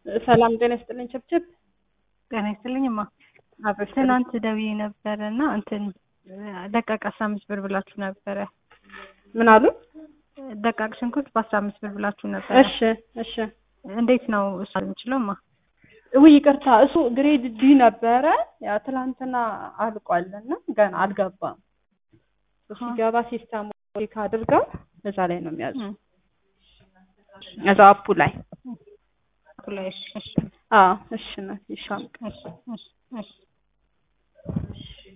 ሰላም ጤና ይስጥልኝ። ችብችብ ጤና ይስጥልኝ እማ። አብረሽ ትናንት ደውዬ ነበረ እና እንትን ደቃቅ አስራ አምስት ብር ብላችሁ ነበረ። ምን አሉ? ደቃቅ ሽንኩርት በአስራ አምስት ብር ብላችሁ ነበረ። እሺ እሺ። እንዴት ነው እሱ የምችለው እማ? ውይ ይቅርታ፣ እሱ ግሬድ ዲ ነበረ። ያው ትላንትና አልቋልና ገና አልገባም። ሲገባ ሲስተም ቼክ አድርገው እዛ ላይ ነው የሚያዙ እዛ አፑ ላይ ላይ እሺ እሺ አዎ እሺ ነው ይሻም እሺ እሺ እሺ